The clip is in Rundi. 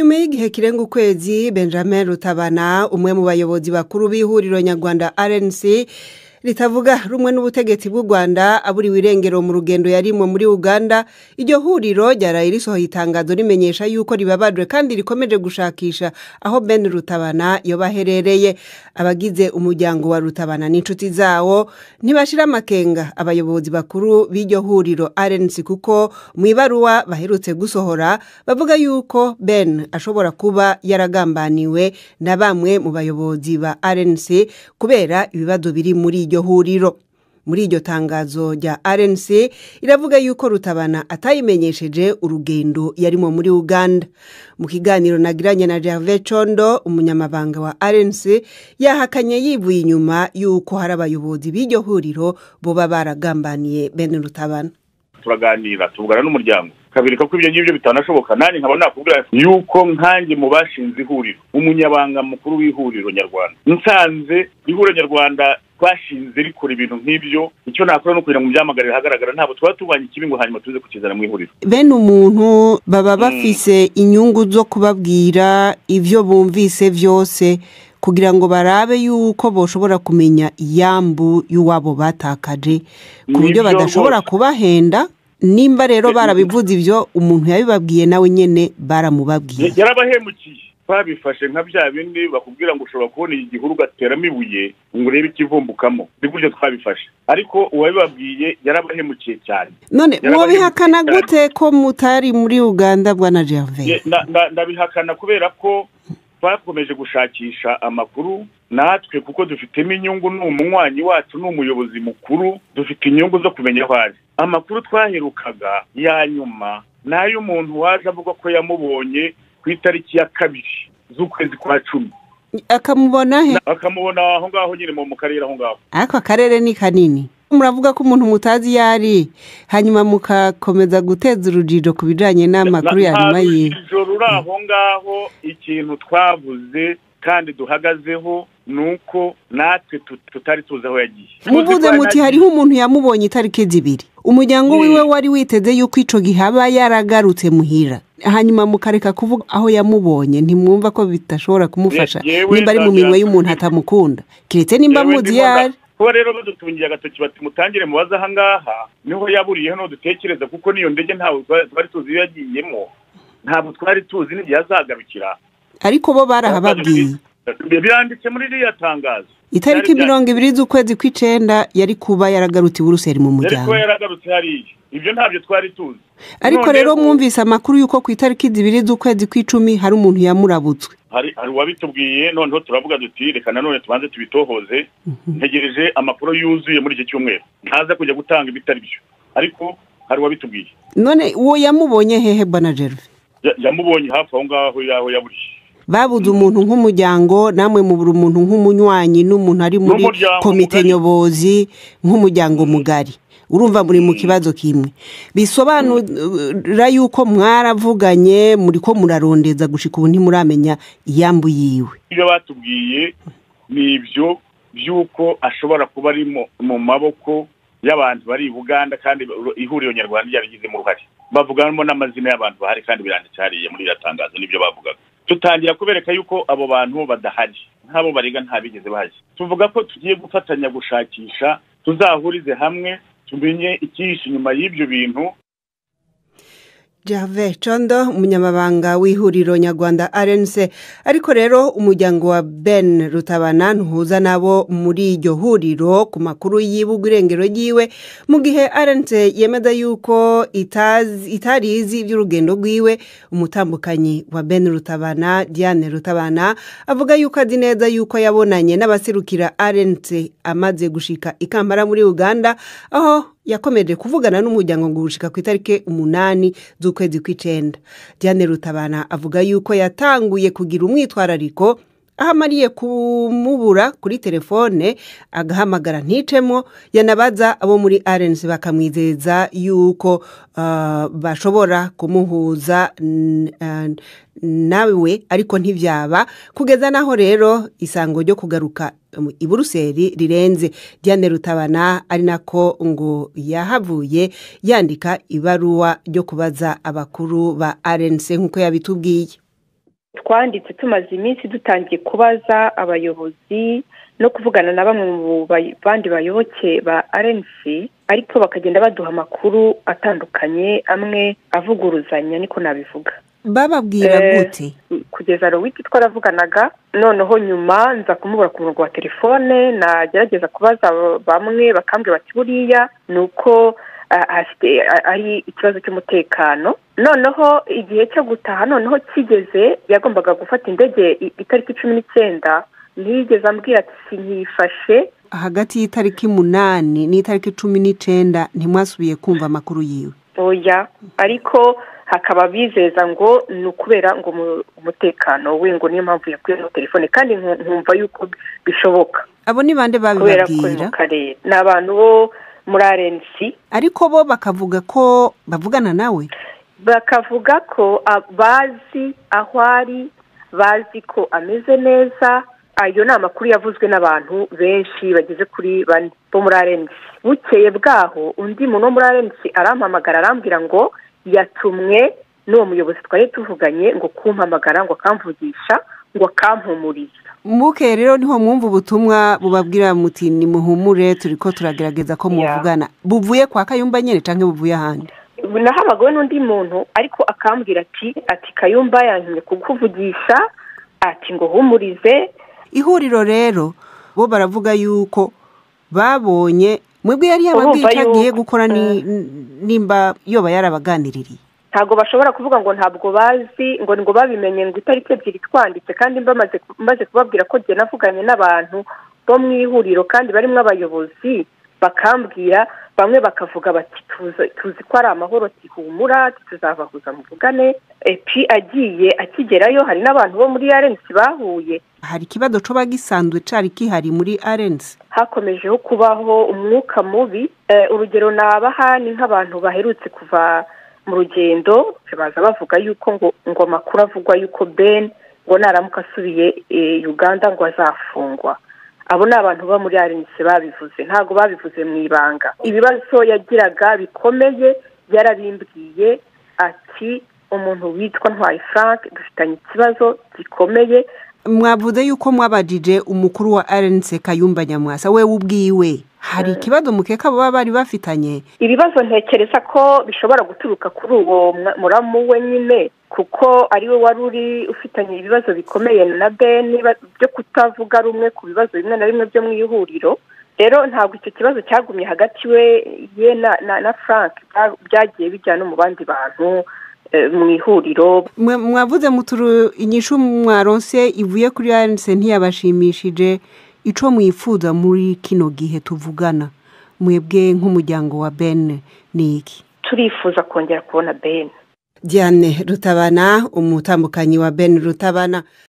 inyuma y'igihe kirenga ukwezi benjamin rutabana umwe mu bayobozi bakuru b'ihuriro nyarwanda rnc ritavuga rumwe n'ubutegetsi bw'u rwanda aburiwe irengero mu rugendo yarimwe muri uganda iryo huriro ryaraye risohoye itangazo rimenyesha yuko ribabajwe kandi rikomeje gushakisha aho ben rutabana yoba aherereye abagize umuryango wa rutabana n'inshuti zawo ntibashira amakenga abayobozi bakuru b'iryo huriro rnc kuko mu ibaruwa baherutse gusohora bavuga yuko ben ashobora kuba yaragambaniwe na bamwe mu bayobozi ba rnc kubera ibibazo biri muri iryo huriro muri iryo tangazo rya rnc iravuga yuko rutabana atayimenyesheje urugendo yarimo muri uganda mu kiganiro nagiranye na gervais condo umunyamabanga wa rnc yahakanye yivuye inyuma yuko hari abayobozi b'iryo huriro boba baragambaniye bene rutabana turaganira tuvugana n'umuryango kabireka ko ibyo ngibyo bitanashoboka nanjye nkaba nakubwira yuko nkanjye mu bashinze ihuriro umunyabanga mukuru w'ihuriro nyarwanda nsanze ihuriro nyarwanda twashinze rikora ibintu nk'ibyo icyo nakora ni ukugira ngo byamagarire ahagaragara ntabwo tuba tubanye ikibi ngo hanyuma tuze kukizana mu ihuriro bene umuntu baba bafise inyungu zo kubabwira ibyo bumvise byose kugira ngo barabe yuko boshobora kumenya iyambu y'uwabo batakaje ku buryo badashobora kubahenda nimba rero barabivuze ibyo umuntu yabibabwiye nawe nyine baramubabwiye yarabahemukiye babifashe nka bya bindi bakubwira ngo ushobora kubona igihuru ugateramo ibuye ngo urebe ikivumbukamo ni gutyo twabifashe ariko uwabibabwiye yarabahemukiye cyane none mwabihakana gute ko mutari muri uganda bwa na gervais ndabihakana kubera ko twakomeje gushakisha amakuru natwe kuko dufitemo inyungu ni umunywanyi wacu ni umuyobozi mukuru dufite inyungu zo kumenya aho ari amakuru twaherukaga ya nyuma ni ay'umuntu waje avuga ko yamubonye ku itariki ya kabiri z'ukwezi kwa cumi akamubona he akamubona aho ngaho nyine mu karere aho ngaho ariko akarere ni kanini muravuga ko umuntu mutazi iyo ari hanyuma mugakomeza guteza urujijo ku bijyanye n'amakuru ya nyuma yiwe urujijo ruri aho ngaho ikintu twavuze kandi duhagazeho ni uko natwe tutari tuzi aho yagiye muvuze muti hariho umuntu yamubonye itariki zibiri umuryango wiwe wari witeze yuko icyo gihe aba yaragarutse muhira hanyuma mukareka kuvuga aho yamubonye ntimwumva ko bitashobora kumufasha nimba ari mu minwe y'umuntu atamukunda keretse nimba muzi iyo ari kuba rero badutungiye agatoki bati mutangire mubaze aha ngaha niho yaburiye hano dutekereza kuko n'iyo ndege ntabwo twari tuzi iyo yagiyemo ntabwo twari tuzi n'igihe azagarukira ariko bo barahababwiye biranditse muri ririya tangazo itariki mirongo ibiri z'ukwezi kw'icyenda yari kuba yaragarutse i buruseli mu yari muryango kuba yaragarutse hariya ibyo ntabyo twari tuzi ariko rero mwumvise amakuru y'uko ku itariki zibiri z'ukwezi kw'icumi hari umuntu yamurabutswe hari hari uwabitubwiye noneho turavuga duti reka nanone tubanze tubitohoze ntegereje amakuru yuzuye muri iki cyumweru ntaza kujya gutanga ibitari byo ariko hari uwabitubwiye none uwo yamubonye hehe bana gerve Ya- yamubonye hafi aho ngaho yaho yaburiye babuze umuntu nk'umuryango namwe mubura umuntu nk'umunywanyi n'umuntu ari muri N'umuryango komite mugari. nyobozi nk'umuryango mugari urumva muri mu kibazo kimwe bisobanura yuko mwaravuganye muri ko murarondeza gushika ubu ntimuramenya iyambu yiwe ibyo batubwiye ni ibyo by'uko ashobora kuba ari mu- mu maboko y'abantu bari i buganda kandi ihuriro nyarwanda ryarigizemo uruhare bavugamo n'amazina y'abantu bahari kandi biranditse hariya muri iriya tangazo nibyo bavugaga tutangira kubereka yuko abo bantu badahari nk'abo barega ntabigeze bahari tuvuga ko tugiye gufatanya gushakisha tuzahurize hamwe tumenye icyihishe inyuma y'ibyo bintu Jave Condo umunyamabanga w'ihuriro nyarwanda RNC ariko rero umuryango wa Ben Rutabana ntuhuza nabo muri iryo huriro ku makuru y'ibuga irengero ryiwe mu gihe RNC yemeza yuko itazi itarizi iby'urugendo rwiwe umutambukanyi wa Ben Rutabana Diane Rutabana avuga yuko azi neza yuko yabonanye n'abaserukira RNC amaze gushika ikampara muri Uganda aho yakomeje kuvugana n'umuryango ngo gushika ku itariki umunani z'ukwezi kw'icenda diane rutabana avuga yuko yatanguye kugira umwitwarariko aho amariye kumubura kuri telefone agahamagara nticemo yanabaza abo muri arensi bakamwizeza yuko ah, bashobora kumuhuza n- ah, nawe ariko ntibyaba kugeza naho rero isango ryo kugaruka um, i buruseli rirenze diane rutabana ari nako ngo yahavuye yandika ibaruwa ryo kubaza abakuru ba arensi nk'uko yabitubwiye twanditse tumaze iminsi dutangiye kubaza abayobozi no kuvugana na bamwe mu bandi bayoboke ba rnc ariko bakagenda baduha amakuru atandukanye amwe avuguruzanya niko nabivuga bababwira gute kugeza rowiti twaravuganaga noneho nyuma nza kumubura ku murongo wa telefone nagerageza kubaza bamwe bakambwira bati buriya ni uko ari ikibazo cy'umutekano noneho igihe cyo gutaha noneho kigeze yagombaga gufata indege itariki cumi n'icyenda ntiyigeze ambwira ati sinyifashe hagati y'itariki umunani n'itariki cumi n'icyenda ntimwasubiye kumva amakuru yiwe oya ariko hakaba bizeza ngo ni ukubera ngo umutekano we ngo niyo mpamvu yakwiyeho telefone kandi nkumva yuko bishoboka abo ni bande kubera ko babibabwira mu karere ni abantu bo muri arensi ariko bo bakavuga ko bavugana nawe bakavuga ko bazi aho ari bazi ko ameze neza ayo ni amakuru yavuzwe n'abantu benshi bageze kuri bane bo muri arensi bukeye bwaho undi muntu wo muri arensi arampamagara arambwira ngo yatumwe n'uwo muyobozi twari tuvuganye ngo kumpamagara ngo akamvugisha ngo akampumuriza muke rero niho mwumva ubutumwa bubabwira muti ni muhumure turi ko turagerageza ko muvugana buvuye kwa kayumba nyine cyangwa buvuye ahandi nahamagawe n'undi muntu ariko akambwira ati ati kayumba yantumye kukuvugisha ati ngo humurize ihuriro rero bo baravuga yuko babonye mwebwe yari yababwiye icyo agiye gukora nimba yoba yarabaganiririye ntabwo bashobora kuvuga ngo ntabwo bazi ngo ngo babimenye ngo itariki ebyiri twanditse kandi maze kubabwira ko njye navuganye n'abantu bo mu ihuriro kandi barimo abayobozi bakambwira bamwe bakavuga bati tuzi ko ari amahoro tihumura tuzabahuza muvugane epi agiye akigerayo hari n'abantu bo muri arensi bahuye hari ikibazo coba gisanzwe cari kihari muri arensi hakomejeho kubaho umwuka mubi urugero nabaha ni nk'abantu baherutse kuva mu rugendo baza bavuga yuko ngo ngo amakuru avugwa yuko ben ngo naramuka asubiye uganda ngo azafungwa abo ni abantu bo muri arenisi babivuze ntabwo babivuze mu ibanga ibibazo yagiraga bikomeye yarabimbwiye ati umuntu witwa ntwaye frank dufitanye ikibazo gikomeye mwavuze yuko mwabajije umukuru wa arenisi kayumba nyamwasa we ubwiwe hari ikibazo mukeka baba bari bafitanye ibibazo ntekereza ko bishobora guturuka kuri uwo muramu we nyine kuko ariwe wari uri ufitanye ibibazo bikomeye na ben byo kutavuga rumwe ku bibazo bimwe na bimwe byo mu ihuriro rero ntabwo icyo kibazo cyagumye hagati we ye na frank byagiye bijya no mu bandi bantu mu ihuriro mwavuze muturu inyishu mwaronse ivuye kuri arenise ntiyabashimishije icyo mwifuza muri kino gihe tuvugana mwebwe nk'umuryango wa ben ni iki turifuza kongera kubona ben diane rutabana umutambukanyi wa ben rutabana